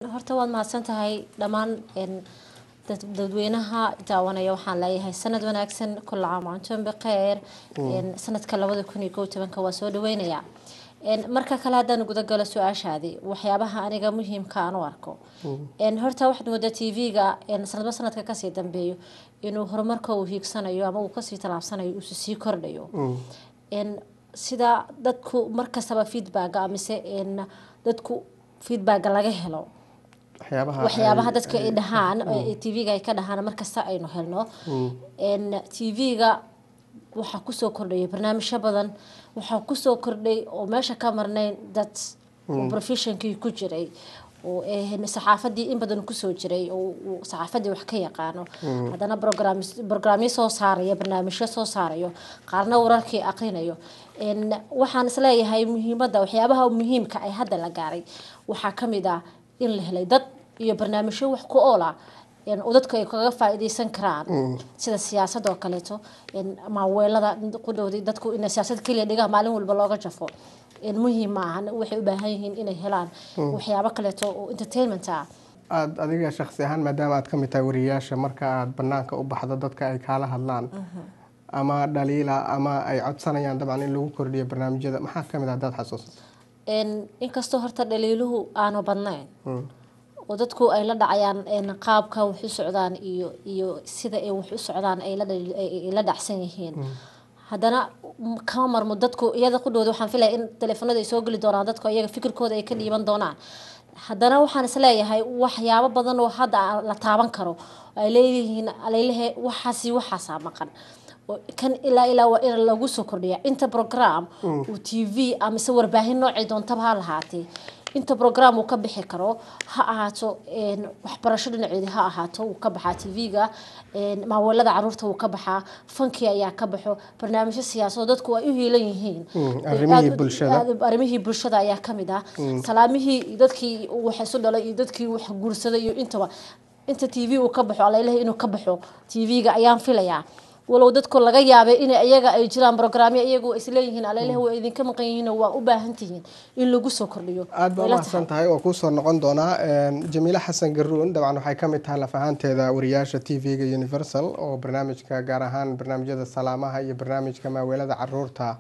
horta waad mahadsan tahay dhammaan dad- dadweynaha daawanaya waxaan leeyahay sanad wanaagsan kula caam antoon bikheer sanadka labada kun iyo kow tobanka waa soo dhaweynaya marka kale haddaan gudagalo su-aashaadii waxyaabaha aniga muhiimka aan u arko horta waxaad moodaa t v-ga sanadba sanadka kasii dambeeyo inuu horumarka uu hiigsanayo ama uu kasii tallaabsanayo uu sii kordhayo sida dadku markastaba feedbacka amise dadku feedbacka laga helo waxyaabaha dadka ay dhahaan tv-ga ay ka dhahaan markasta aynu helno tv-ga waxaa kusoo kordhaya barnaamijyo badan waxaa kusoo kordhay oo meesha ka marnayn dad professionkii ku jiray oo saxaafadii in badan kusoo jiray oo saxaafadii wax ka yaqaano haddana brograamyo soo saarayo barnaamijyo soo saarayo qaarna wararkii aqrinayo waxaan isleeyahay muhiimada waxyaabaha muhiimka ay hadda la gaaray waxaa kamid ah in la helay dad iyo barnaamijyo wax ku oola oo dadku ay kaga faa'iideysan karaan sida siyaasad oo kaleeto maaweelada qudhowdi dadku inay siyaasad keliya dhigaan maalin walba looga jafo muhiim ma ahan waxay u baahan yihiin inay helaan waxyaabo kaleeto oo entertainment ah aada adiga shaksi ahaan maadaama aad ka mid tahay wariyayaasha marka aada banaanka u baxdo dadka ay kaala hadlaan ama dhaliila ama ay codsanayaan dabcan in lagu kordhiyo barnaamijyada maxaa kamid ah hadaad xasuusato inkastoo horta dhaliiluhu aanu badnayn oo dadku ay la dhacayaan qaabka wax u socdaan iyo iyo sida ay wax u socdaan ay la dhacsan yihiin haddana kama marmo dadku iyada qudhooda waxaan filaya in teleefanada ay soo geli doonaan dadku iyaga fikirkooda ay ka dhiiban doonaan haddana waxaan isleeyahay waxyaabo badan oo hadda la taaban karo ay leeyihiin aleylehe waxaasi waxaasaa maqan kan ilaa ilaa waa in lagu soo kordhiya inta program uu t v amise warbaahin noocay doontaba ha lahaatee inta program uu ka bixi karo ha ahaato waxbarasho dhinaceedi ha ahaato wuu ka baxaa t v-ga maaweelada caruurta wuu ka baxaa fankii ayaa ka baxo barnaamijyo siyaasado dadku ay u hiilan yihiin arrimihii bulshada ayaa kamid ah salaamihii dadkii wax isu dhalay iyo dadkii wax guursaday iyo intaba inta t v uu ka baxo aleylehe inuu ka baxo t v-ga ayaan filayaa walow dadku laga yaabay in iyaga ay jiraan brograamyo iyagu isleeyihiin aleylehe waa idinka maqan yihiin waa u baahan tihiin in lagu soo kordhiyo aada baa umahadsan tahay oo kuusoo noqon doonaa jamiile xasan garuun dabcan waxay kamid tahay laf ahaanteeda wariyaasha t v-ga universal oo barnaamijka gaar ahaan barnaamijyada salaamaha iyo barnaamijka maaweelada caruurta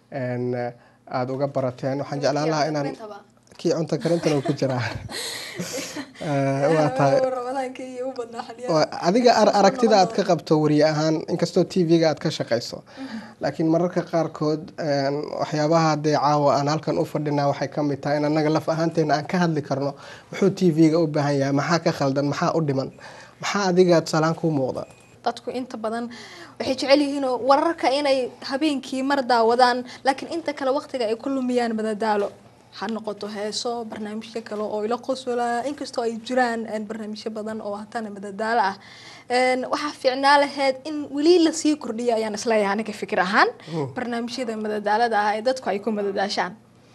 aada uga barateen waxaan jeclaan lahaa inaan kii cunto karintan ku jiraa waa tahay adiga aragtida aad ka qabto wariye ahaan inkastoo t v-ga aad ka shaqayso laakiin mararka qaarkood waxyaabaha dee caawa aan halkan u fadhinaa waxay kamid tahay in anaga laf ahaanteena aan ka hadli karno muxuu t v-ga u baahan yahay maxaa ka khaldan maxaa u dhiman maxaa adiga tusaalaan kuu muuqda dadku inta badan waxay jecel yihiin wararka inay habeenkii mar daawadaan laakiin inta kale waqtiga ay ku lumiyaan madadaalo ha noqoto heeso barnaamijyo kale oo ila qosolaa inkastoo ay jiraan barnaamijyo badan oo hatana madadaalo ah waxaa fiicnaa laheyd in weli lasii kordhiyo ayaan isleeyahay aniga fikir ahaan barnaamijyada madadaalada ah ee dadku ay ku madadaashaan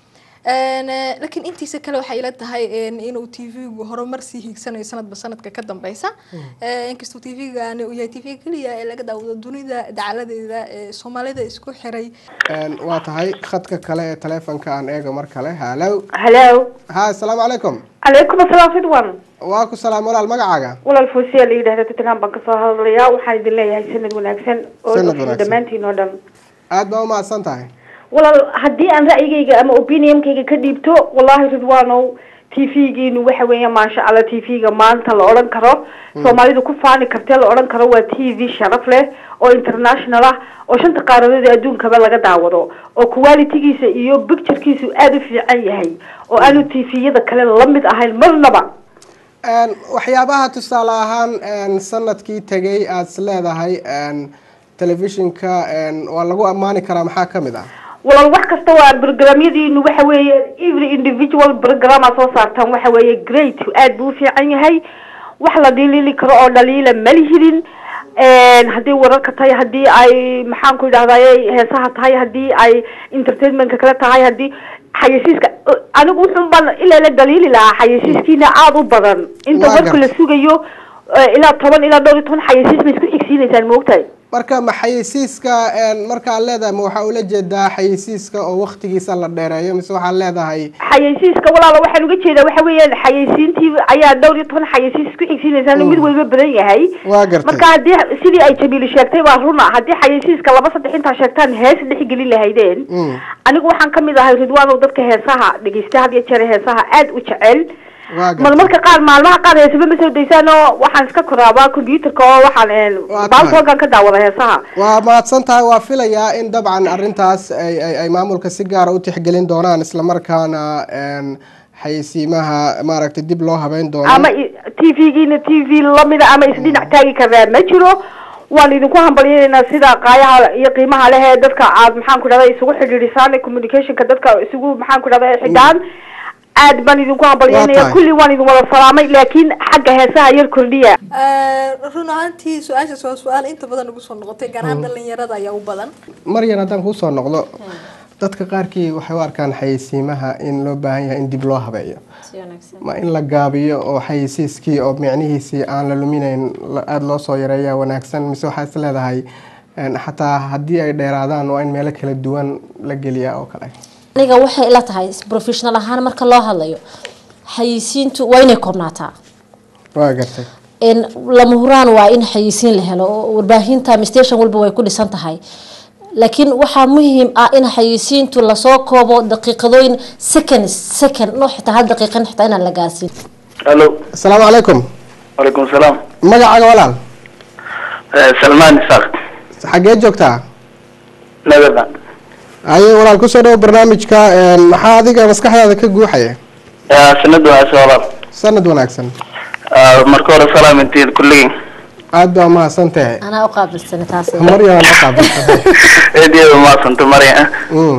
laakiin intiisa kale waxay ila tahay inuu t v-gu horumar sii hiigsanayo sanadba sanadka ka dambeysa inkastoo t v-gani uu yahay t v keliya ee laga daawado dunida dacaladeeda ee soomaalida isku xiray waa tahay khadka kale ee taleefonka aan eego mar kale halow halo ha asalaamu calaykum calaykum asalaam ridwan waa ku salaam walaal magacaaga walaal foosiya la yidhahda tottenham baan kasoo hadlayaa waxaan idin leeyahay sanad wanaagsan oo Sanad wanaagsan. dhammaantiin oo dhan aada baa umahadsan tahay walaal haddii aan ra'yigayga ama opinionkayga ka dhiibto wallahi ridwanow t v-giinu waxa weeya maasha allah t v-ga maanta la odhan karo soomaalidu ku faani kartee la odhan karo waa t v sharaf leh oo international ah oo shanta qaaradood ee adduunkaba laga daawado oo qualitigiisa iyo picturekiisu aada u fiican yahay oo aanu t v-yada kale la mid ahayn marnaba waxyaabaha tusaale ahaan sanadkii tegay aada is leedahay telefishinka waa lagu ammaani karaa maxaa kamid ah walaal wax kasta waa programyadiinu waxa weeye every individual program aad soo saartaan waxa weeye great aad buu u fiican yahay wax la dhiliili karo oo dhaliila malihidin haddii wararka tahay haddii ay maxaan ku idhahdaye heesaha tahay haddii ay entertainmentka kale tahay haddii xayasiiska anigu wuxun baan ilaa la dhaliili lahaa xayasiiskiina aada u badan inta Waa warka la gartay. sugayo ilaa toban ilaa dhowr iyo toban xayasiis ma isku xigsiinaysaan maogtahay marka ma xayeysiiska een, marka aad leedahay ma waxaa ula jeedaa xayeysiiska oo waktigiisa la dheereeyo mise waxaad leedahay xayeysiiska walaalo waxaan uga jeedaa waxa weeyaan xayeysiintii ayaa dhowr iyo toban xayeysiis ku xigsiinaysaa mid waliba badan yahay waa gartay marka haddii sidii ay jamiili sheegtay waa runa haddii xayeysiiska laba saddex intaa sheegtaan hees dhex gelin lahaydeen Mm. anigu waxaan kamid ahay ridwaanow dadka heesaha dhegeysta had iyo jeer heesaha aad u jecel waa mar gartay marka qaar maalmaha qaar heesaba ma soo daysaan oo waxaan iska koraabaa computerka oo waxaan Waa tahay. baaltoogan ka daawada heesaha waa mahadsan tahay waa filayaa in dabcan arrintaas ay ay ay maamulka si gaara u tixgelin doonaan islamarkaana een, xayeysiimaha maaragtay dib loo habeyn doono ama t v-giina t v lamida ama isdhinac taagi karaa ma jiro waan idinku hambalyeynayna sida qaayaha iyo qiimaha leh ee dadka aad maxaan ku dhahda isugu xidhiidhisaan communicationka dadka isugu maxaan ku dhahda xidhaan aad baan idinku Waa hambalyeynaya tahay. kulli waan idin wada salaamay laakiin xagga heesaha yar kordhiya run ahaantii su-aashaas waa su-aal inta badan ugu soo noqotay gaar ahaan dhalinyarada ayaa u badan maryan haddaan kuusoo noqdo dadka qaarkii waxay u arkaan xayeysiimaha in loo baahan yahay in dib loo habeeyo si wanaagsan ma in la gaabiyo oo xayeysiiskii oo micnihiisii aan la luminayn la- aada loo soo yareeya wanaagsan mise waxaa is leedahay een, xataa haddii ay dheeraadaan waa in meelo kala duwan la geliyaa oo kale aniga waxay ila tahay professional ahaan marka loo hadlayo xayeysiintu waa inay koobnaataa waa gartay in lama huraan waa in xayeysiin la helo oo warbaahinta ama station walba way ku dhisan tahay laakiin waxaa muhiim ah in xayeysiintu lasoo koobo daqiiqadooyin second second no xitaa hal daqiiqan xitaa inaan la gaarsiin الو asalaamu calaykum وعليكم السلام magacaaga walaal آه، سلمان إسحاق xaggee joogtaa نبدا haye walaal kusoo dhawo barnaamijka een, maxaa adiga maskaxdaada ka guuxaya سند وعسى sanad wanaagsan مركور سلام انتي كلين aada baa umahadsan tahay anaa u qaabilsana taas maryan la qaabilsan ايدي ما سنت مريا Mm.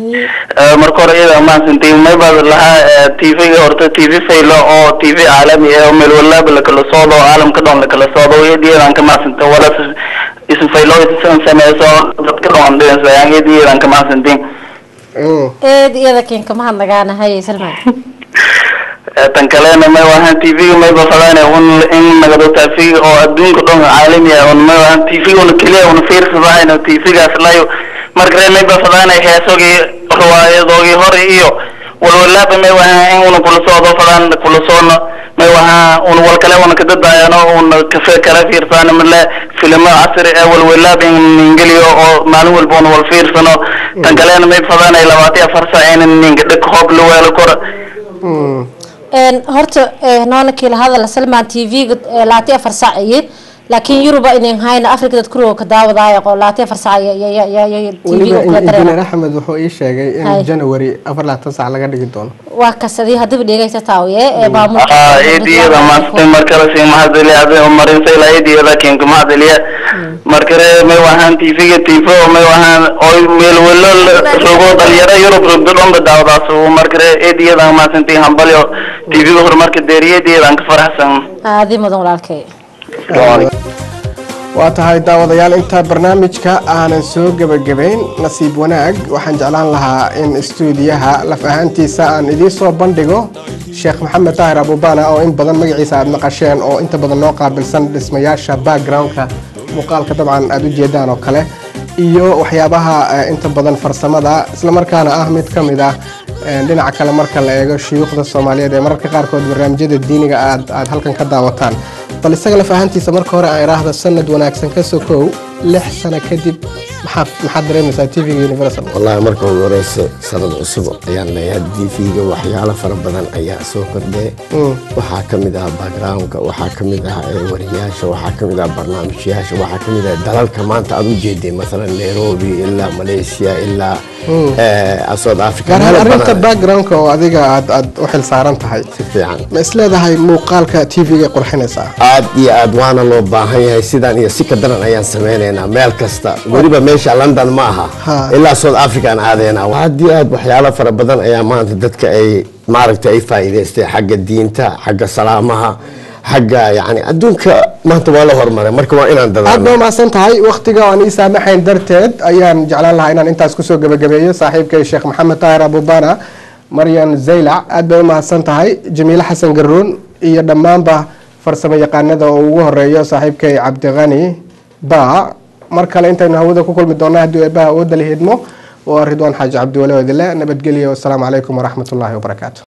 مركور ايدا ما سنتي ما بعد لها تي في اورتا تي في فيلو او تي في عالمي او ميل ولا بلكل صودو عالم كدون لكل صودو ايدي رانك ما سنت ولا س- اسم فيلو اسم سميسو dadka dhan dhees ayaan eedii ranka ma santiin Mm. eed iyada keen kama hadlagaana haye salmaan tan kalena may wahaan tv may bafadaan un in nagado tv oo adduunka dhan caalami ah un may wahaan tv una keliya una fiirsadaan tv gaas layo markale may bafadaan heesogii riwaayadoogii hore iyo walwalaaba may wahaan in una kula soodo fadaan kula soono may wahaan un wal kale una kadadaayano una kafe kala fiirsaan male filimo casri ee walwalaaba in ingeliyo oo maalin walba una wal fiirsano tan kalena may bafadaan labaatan iyo afar saac in ninga dhig hoob la weelo koro Mm. een horta ee, noonakii la hadala salmaan t v-ga laati afar saac iyo laakiin yuruba inin hayna afrika dad kuriga ka daawadaayo qo laati afar saac t weliba v kula injineer dareera axmed wuxuu ii sheegay in Hay. january afar laatan sac laga dhigi doono waa kasadii hadaba dhegeysa taawiye ee maamulka ah eediyada maastay markale si mahadeliya ade marinsa ilaa eediyada kinka mahadeliya markale may wahaan tv-ga tv oo may wahaan oy meel welo rogo dhalinyaro yurub rogdo dhanba daawadaas markale eediyada maasantay hambalyo tv-ga horumarka deeriya eediyadan ka faraxsan aadi mudan walaalkay waa tahay daawadayaal inta barnaamijka aanan soo gebagabayn nasiib wanaag waxaan jeclaan lahaa in istuudiyaha laf ahaantiisa aan idiin soo bandhigo sheekh maxamed daahir abubana oo in badan magaciisa aad maqasheen oo inta badan noo qaabilsan dhismayaasha backgroundka muuqaalka dabcan aad u jeedaan oo kale iyo waxyaabaha eh, inta badan farsamada islamarkaana ah mid ka mid ah eh, dhinaca kale marka la eego shuyuukhda soomaaliyeed ee mararka qaarkood barnaamijyada diiniga aad aad halkan ka daawataan bal isaga laf ahaantiisa marka hore aan idhaahdo sanad wanaagsan ka sokow lix sano kadib maxaa maxaad dareemaysaa t v-ga universal wallaahi marka ugu horeysa sanad cusub ayaan leeyahay tv-ga waxyaalo fara badan ayaa soo kordhaya waxaa ka mid ah backgroundka waxaa ka mid ah eh, wariyaasha waxaa ka mid ah barnaamijyaasha waxaa ka mid ah dalalka maanta aad u jeeday masalan nairobi ilaa malaysia ilaa eh, south africa gaar ahaan meelo arrinta badan backgroundka oo adiga aad aad u xil saaran tahay si fiican ma isleedahay muuqaalka t v-ga qurxinaysaa aad iyo aad waana loo baahan yahay sidaan iyo si ka daran ayaan sameynaynaa meel kasta weliba meesha london ma aha Ha. ilaa south africa aan aadaynaa aad iyo aad waxyaalo fara badan ayaa maanta dadka ay maaragtay ay faa'iidaystay xagga diinta xagga salaamaha xagga yani adduunka maanta waa la hormaray marka waa inaan aad baa dadaalno mahadsan tahay waktiga aan ii saamaxayn darteed ayaan jeclaan lahaa inaan intaas kusoo gebagabeeyo saaxiibkay sheekh maxamed taahir abubana maryan zaylac aad bay u mahadsan tahay jamiile xasan garuun iyo dhammaanba farsamo yaqaanada oo ugu horeeyo saaxiibkay cabdiqani ba mar kale intaynu hawada ku kulmi doonaa haddii eebaha awoodda la hidmo waa ridwaan xaaji cabdiwale oo idile nabadgelyo wasalaamu calaykum waraxmatullaahi wabarakaatu